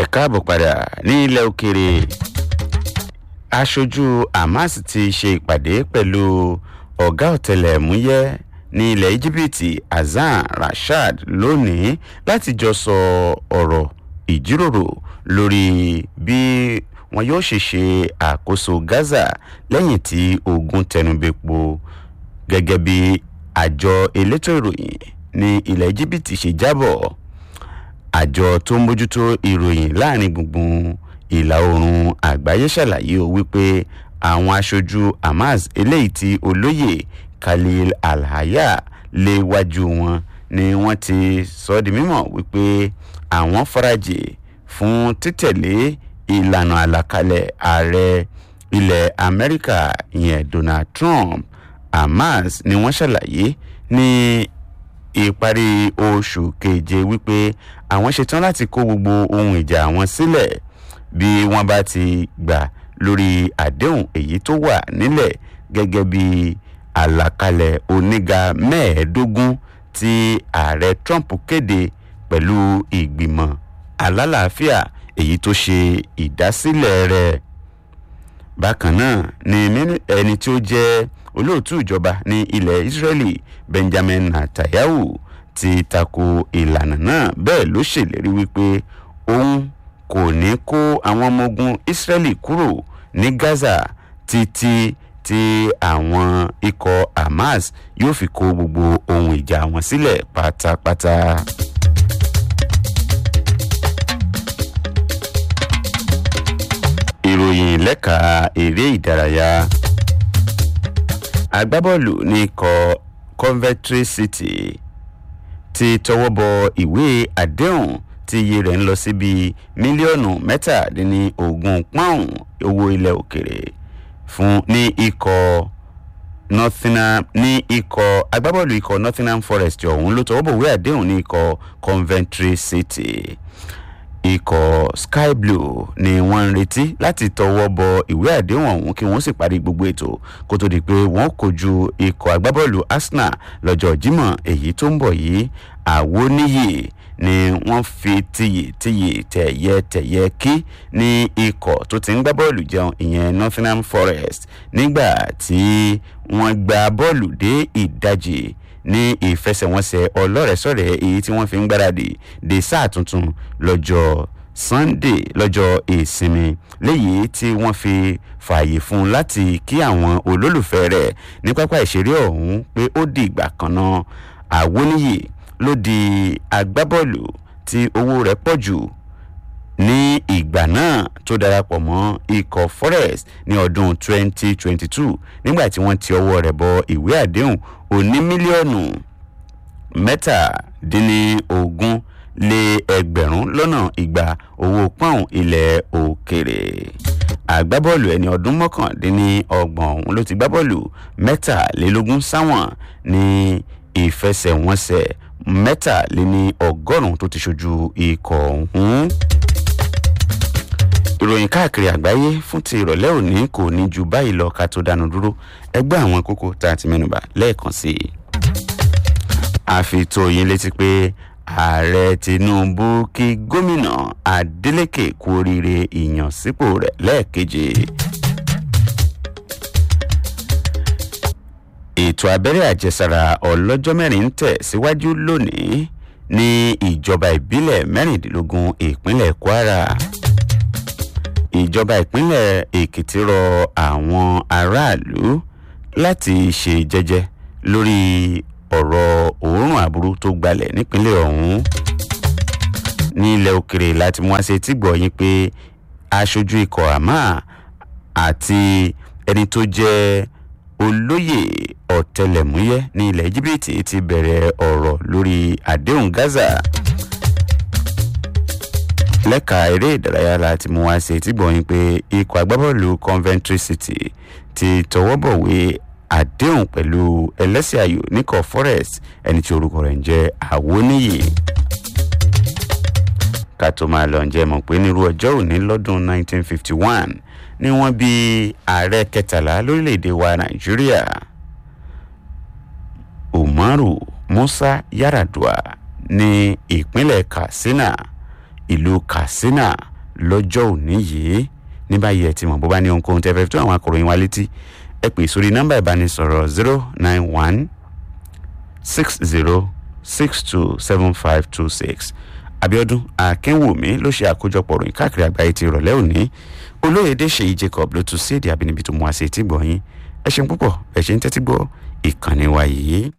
káàbọ̀ padà ní ilẹ̀ òkèrè aṣojú hamas ti ṣe ìpàdé pẹ̀lú ọ̀gá ọ̀tẹlẹ̀múyẹ́ ní ilẹ̀ íjíbítì hasan rashad lónìí láti jọ sọ ọ̀rọ̀ ìjíròrò lórí bí wọn yóò ṣe ṣe àkóso gaza lẹ́yìn tí ogun tẹnubẹ́po gẹ́gẹ́ bí àjọ elétò ìròyìn ní ilẹ̀ íjíbítì ṣe jábọ̀ àjọ tó ń bójútó ìròyìn láàrin gbùngbùn ìlà oòrùn àgbáyé ṣàlàyé o wípé àwọn aṣojú hamas eléyìí tí olóyè khalil alhaya léwájú wọn ni wọ́n ti sọ ọ́ di mímọ̀ wípé àwọn farajì fún títẹ̀lé ìlànà àlàkalẹ̀ ààrẹ ilẹ̀ amẹ́ríkà ìyẹn donald trump hamas ni wọ́n ṣàlàyé ní ìparí oṣù keje wípé àwọn ṣetán láti kó gbogbo ohun ìjà àwọn sílẹ̀ bí wọ́n bá ti gbà lórí àdéhùn èyí tó wà nílẹ̀ gẹ́gẹ́ bí àlàkalẹ̀ oníga mẹ́ẹ̀ẹ́dógún tí ààrẹ trump kéde pẹ̀lú ìgbìmọ̀ alálàáfíà èyí tó ṣe ìdásílẹ̀ rẹ̀ bákan náà ni ẹni tí ó jẹ́ olóòtú ìjọba ní ilẹ̀ israeli benjamin netanyahu ti tako ìlànà náà bẹ́ẹ̀ ló ṣèlérí wípé òun kò ní kó àwọn ọmọ ogun israeli kúrò ní gaza títí tí àwọn ikọ̀ hamas yóò fi kó gbogbo ohun ìjà wọn sílẹ̀ pátápátá. ìròyìn lẹ́ka eré ìdárayá agbábọ́ọ̀lù ní ikọ̀ coventry city ti tọwọ́ bọ ìwé àdéhùn tí iye rẹ̀ ń lọ síbi mílíọ̀nù mẹ́tàdínlógún pọ́ùn owó ilẹ̀ òkèrè fún ní ikọ̀ nottingham ní ikọ̀ agbábọ́ọ̀lù ikọ̀ nottingham forest ọ̀hún ló tọwọ́ bọ̀ ìwé àdéhùn ní ikọ̀ coventry city ikọ̀ sky blue ni wọ́n ń retí láti tọwọ́ bọ ìwé àdéhùn ọ̀hún kí wọ́n sì parí gbogbo ètò kó tó di pé wọ́n kojú ikọ̀ agbábọ́ọ̀lù arsenal lọ́jọ́ jímọ̀ èyí tó ń bọ̀ yìí àwo níyì ni wọ́n fi tiyì tiyì tẹ̀yẹ tẹ̀yẹ kí ní ikọ̀ tó ti ń gbá bọ́ọ̀lù jẹun ìyẹn nottingham forest nígbà tí wọ́n gba bọ́ọ̀lù dé ìdajì ní ìfẹsẹ̀wọnsẹ̀ ọlọ́rẹ̀ẹ́sọ̀rẹ̀ èyí tí wọ́n fi ń gbáradì de sáà tuntun lọ́jọ́ sunday lọ́jọ́ ìsinmi léyìí tí wọ́n fi fààyè fún un láti kí àwọn olólùfẹ́ rẹ̀ ní pápá ìṣeré ọ̀hún pé ó di ìgbà kan náà àwọníyì ló di agbábọ́ọ̀lù tí owó rẹ̀ pọ̀ jù ní ìgbà náà tó darapọ̀ mọ́ ikọ̀ forest ní ọdún 2022 nígbà tí wọ́n ti ọwọ́ rẹ̀ bọ ìwé àdéhùn òní mílíọ̀nù mẹ́tàdínlógún lé ẹgbẹ̀rún lọ́nà igba owó pọ́ùn ilẹ̀ òkèrè àgbábọ́ọ̀lù ẹni ọdún mọ́kàndínlọ́gbọ̀n ọ̀hún ló ti gbá bọ́ọ̀lù mẹ́tàlélógún sáwọn ní ìfẹsẹ̀wọnsẹ̀ mẹ́tàléní ọgọ́rùn-ún tó ti ṣojú ikọ̀ ọ̀hún ìròyìn káàkiri àgbáyé fún ti ìrọ̀lẹ́ òní kò ní ju báyìí lọ ká tó dánu dúró ẹgbẹ́ àwọn kókó tá a ti mẹ́nuba lẹ́ẹ̀kan sí i. àfitò yín létí pé ààrẹ tinubu kí gómìnà adeleke kú oríire ìyànsípò rẹ̀ lẹ́ẹ̀keje. ètò abẹ́rẹ́ àjẹsára ọlọ́jọ́ mẹ́rin ń tẹ̀ síwájú lónìí ní ìjọba ìbílẹ̀ mẹ́rìndínlógún ìpínlẹ̀ kwara ìjọba ìpínlẹ̀ èkìtì rọ àwọn aráàlú láti ṣe jẹ́jẹ́ lórí ọ̀rọ̀ òórùn aburú tó gbalẹ̀ nípínlẹ̀ ọ̀hún ní ilẹ̀ òkèrè láti mú àṣẹ tí gbọ̀ yín pé aṣojú ikọ̀ àmà àti ẹni tó jẹ́ olóyè ọ̀tẹlẹ̀múyẹ́ ní ilẹ̀ íjíbítì ti bẹ̀rẹ̀ ọ̀rọ̀ lórí àdéhùn gaza lẹ́ka eré ìdárayá láti mú wá sí etí gbọ̀nyìn pé ikọ̀ agbábọ́ọ̀lù coventry city ti tọwọ́ bọ̀wé àdéhùn pẹ̀lú ẹlẹ́sìn ayò níkọ̀ forest ẹni tí orúkọ rẹ̀ ń jẹ́ àwọníyì ká tó máa lọ ǹjẹ́ mọ̀ pé nírú ọjọ́ òní lọ́dún 1951 ni wọ́n bí ààrẹ kẹtàlá lórílẹ̀‐èdè wa nàìjíríà umaru musa yaradua ní ìpínlẹ̀ katsina ìlú katsina lọ́jọ́ òní yìí ní báyìí ẹ ti mọ̀ bó bá ní ohunkóhun tẹ́ fẹ́ fi tó àwọn akọ̀ròyìn wa létí ẹ pè sórí nọ́mbà ìbánisọ̀rọ̀ zero nine one six zero six two seven five two six abiodun akínwùmí ló ṣe àkójọpọ̀ ròyìn káàkiri àgbáyé ti ìrọ̀lẹ́ òní olóyèdè ṣèyí jacob ló tún sí èdè àbínibí tó mú wá sí etí gbọ̀nyìn ẹ ṣeun púpọ̀ ẹ ṣe ń tẹ́tí gbọ́ ìkànnì wa yìí.